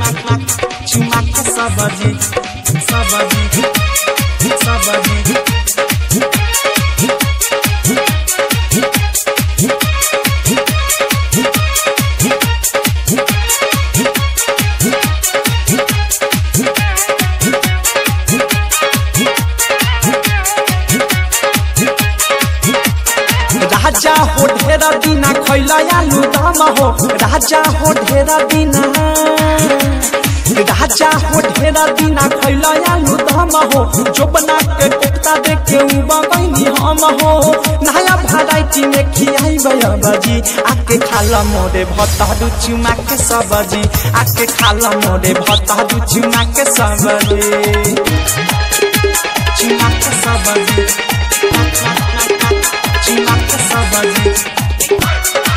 चुमा के सबजी सबजी सबजी राजा हो ढेरा दिना खैला आलू दम हो राजा हो ढेरा दिना राजा हो ढेरा दिना खैला आलू दम हो जो बना के कोफ्ता देख के बगैनी हम हो नया वैरायटी में खियाई बजी आके खाला मोरे भत्ता दू चुमा के सबजी आके खाला मोरे भत्ता दू चुमा के सबजी चुमा के सबजी चुमा के सबजी